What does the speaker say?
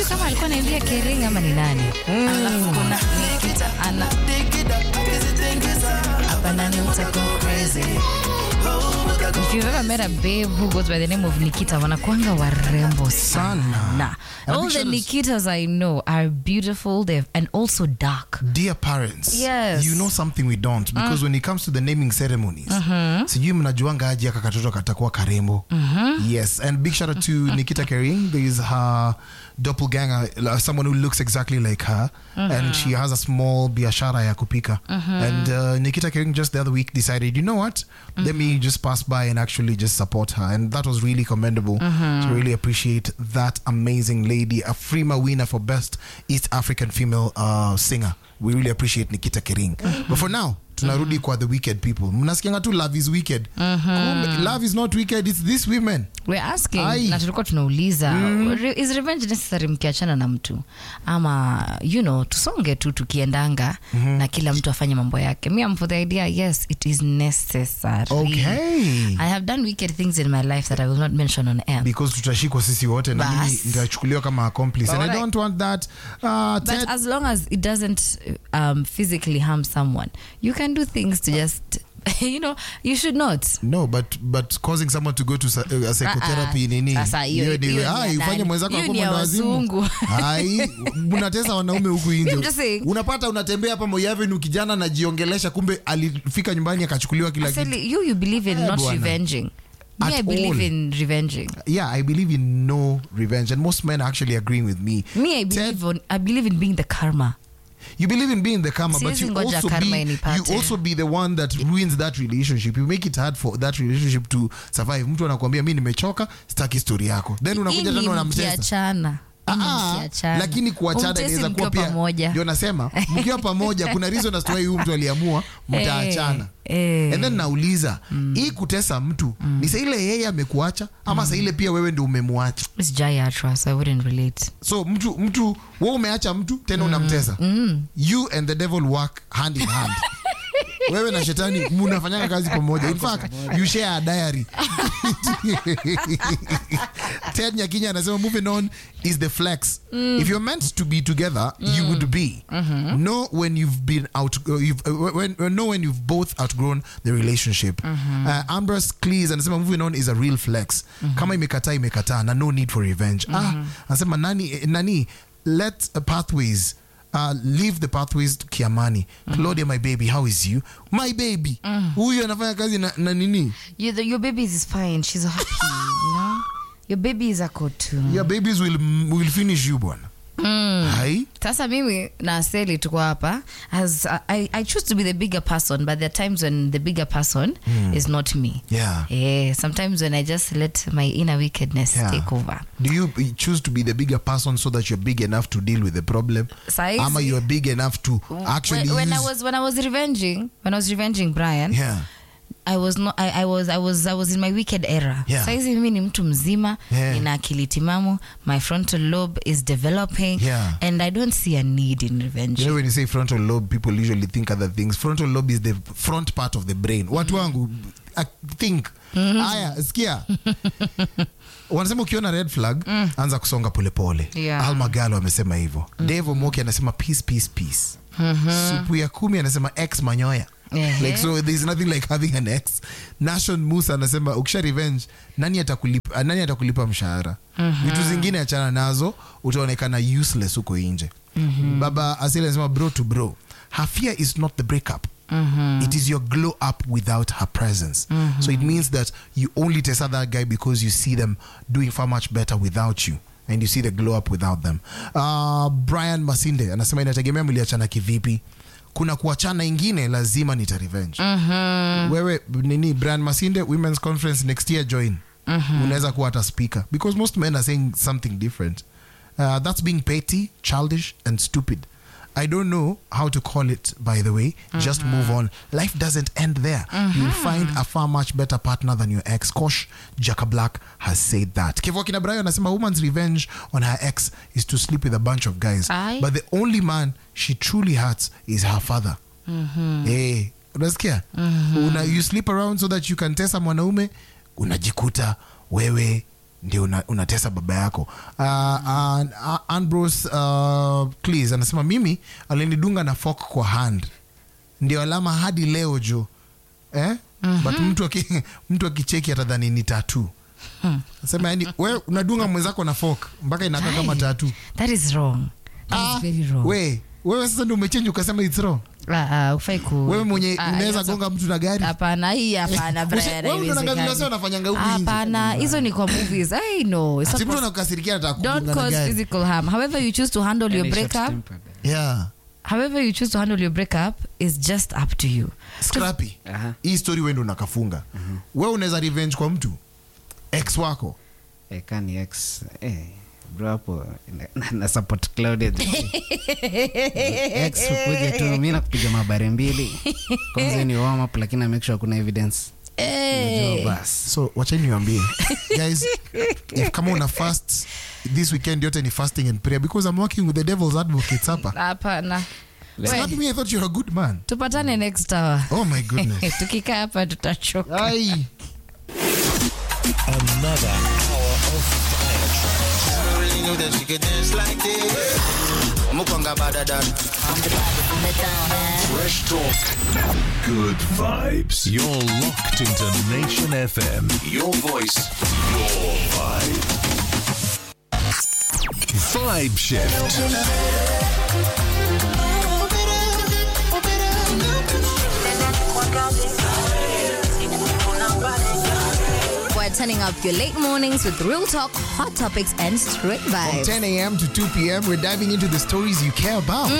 kama alikuwa naimbia Kering ama ni nani. Alafu kuna Nikita ana hapa nani utakuwa crazy. If you've ever met a babe who goes by the name of Nikita, wanakuanga warembo sana. Sana. And All big the shout outs- Nikitas I know are beautiful they're, and also dark. dear parents Yes. you know something we don't because when it comes to the naming ceremonies sijui mnajuanga aje aka katoto katakuwa karembo yes and big shout out to nikita kering there is her doppelganger uh, someone who looks exactly like her and she has a small biashara ya kupika and uh, nikita kering just the other week decided you know what let me just pass by and actually just support her and that was really commendable to really appreciate that amazing lady a frima winner for best east african female uh, singer we really appreciate nikita kering but for now tunarudi kwa the wicked people mnasikianga tu love is wicked Kumbe, love is not wicked it's these women We're asking Ai. na tulikuwa tunauliza re- is revenge necessary mkiachana na mtu ama you know tusonge tu tukiendanga na kila mtu afanye mambo yake me I'm for the idea yes it is necessary okay I have done wicked things in my life that I will not mention on air because tutashikwa sisi wote na Bas. mimi nitachukuliwa kama accomplice and i Alright. don't want that uh, but Ted, as long as it doesn't um, physically harm someone you can do things to just you know you should not no but but causing someone to go to sa- uh, psychotherapy Ah, ah. nini Sasa hiyo- Hiyo ni- hiyo ni ah, ya ufanye nani? mwenzako Hiyo akuwe ni ya mwendawazimu. wazungu. Ai, mnatesa wanaume huku I'm nje just saying. unapata unatembea hapa moyavenu kijana anajiongelesha kumbe alifika nyumbani akachukuliwa kila kitu Asili, you you believe in Eh, not bwana. revenging me At I believe all. in revenging yeah i believe in no revenge and most men are actually agreeing with me Me, I believe on, I believe in being the karma. you believe in being the karma but Siwezi you ngoja also, karma be, inipate. you also be the one that ruins that relationship you make it hard for that relationship to survive mtu anakuambia mi nimechoka sitaki story yako then unakuja Hii ni tena unamtesa mkiachana. Ah, Hii ni ah, mkiachana. lakini kuachana Umtesi inaweza kuwa mkiwa pia pamoja. ndio nasema mkiwa pamoja kuna reason as to why huyu mtu aliamua mtaachana Eh, and then nauliza hii kutesa mtu ni saa ile yeye amekuacha ama saa ile pia wewe ndio umemwacha It's Jayatra, so I wouldn't relate. so mtu mtu we umeacha mtu tena unamtesa you and the devil work hand in hand wewe na shetani munafanyanga kazi pamoja in fact you share a diary ted nyakinya anasema moving on is the flex if you're meant to be together you would be know when you've been out uh, you've, uh, when, uh, know when you've both outgrown the relationship uh, ambrose clees anasema moving on is a real flex kama imekataa imekataa na no need for revenge ah, anasema nani, eh, nani let uh, pathways Uh, leave the pathways to kiamani claudia my baby how is you my baby huyu anafanya kazi na, na nini You, the, your baby is fine. She's happy, you know? Your baby is a kotu. your babies will, will finish you bwana hai sasa mimi na aseli tuko hapa as I, I choose to be the bigger person but there are times when the bigger person is not me yeah yeah, sometimes when i just let my inner wickedness Yeah. take over do you b- choose to be the bigger person so that you're big enough to deal with the problem Saizi- ama you're big enough to actually when, when i use- was when i was revenging when i was revenging brian yeah I was not, I, I was I was I was in my wicked era. Yeah. Saizi mimi ni mtu mzima, Yeah. nina akili timamu, my frontal lobe is developing Yeah. and I don't see a need in revenge. You know when you say frontal lobe, people usually think other things. Frontal lobe is the front part of the brain. Watu wangu, I think. Aya, sikia. Wanasema ukiona red flag, anza kusonga polepole. Yeah. Alma Galo amesema hivyo. Dave Omoki anasema peace, peace, peace. Supu ya kumi anasema ex manyoya. Ehe. Like so there's nothing like having an ex. Nation Musa anasema ukisha revenge nani atakulipa nani atakulipa mshahara? Vitu zingine achana nazo utaonekana useless huko nje. Baba Asili anasema bro to bro. Her fear is not the breakup. It is your glow up without her presence. So it means that you only test that guy because you see them doing far much better without you. And you see the glow up without them. Uh, Brian Masinde anasema inategemea mliachana kivipi. Kuna kuachana ingine lazima nita revenge. Wewe nini Brian Masinde Women's Conference next year join. Unaweza kuwa hata speaker because most men are saying something different. Uh, that's being petty, childish and stupid. I don't know how to call it, by the way. Just move on. Life doesn't end there. You'll find a far much better partner than your ex. Kosh Jaka Black has said that. Kevo Kina Brian anasema woman's revenge on her ex is to sleep with a bunch of guys. Aye. But the only man she truly hurts is her father. Eh, unasikia? Una, you sleep around so that you can tesa mwanaume, unajikuta wewe ndio una, unatesa baba yako uh, uh, uh, Ambrose uh, Cleese anasema mimi alinidunga na fork kwa hand ndio alama hadi leo jo eh? but mtu aki, mtu akicheki atadhani ni tatu nasema yani we unadunga mwenzako na fork mpaka inakaa kama Aye. tatu that is wrong that Ah, is very wrong we wewe sasa ndio umechenji ukasema it's wrong Ah, ah, ufai ku wewe mwenye Ah, unaweza sasa- gonga mtu na gari hapana hii hapana Usi- Brian, wewe unaona haiwezekani. vile wase wanafanyanga huku nje. hapana hizo ni kwa movies i know It's Ati mtu supposed- anakukasirikia anataka don't kugonga na cause gari physical harm however you choose to handle your Any breakup short-tempered. yeah however you choose to handle your breakup is just up to you scrappy Aha. hii story wewe ndo unakafunga wewe unaweza revenge kwa mtu ex wako Eh, kani ex eh, bro hapo na- na- na support Claudia ex ukuja tu mi nakupiga mabare mbili kwanza ni warm up lakini na make sure kuna evidence Unajua bas so wachani niwambie guys if kama una fast this weekend yote ni fasting and prayer because i'm working with the devil's advocates hapa hapana Scrappy me i thought you're a good man tupatane next hour oh my goodness tukikaa hapa tutachoka ai Another hour of fire. really knew that she could dance like this. Mukonga badadan. Fresh talk. Good vibes. You're locked into Nation FM. Your voice. Your vibe. Vibe shift. We're turning up your late mornings with real talk, hot topics, and straight from vibes. 10 a.m to 2 p.m we're diving into the stories you care about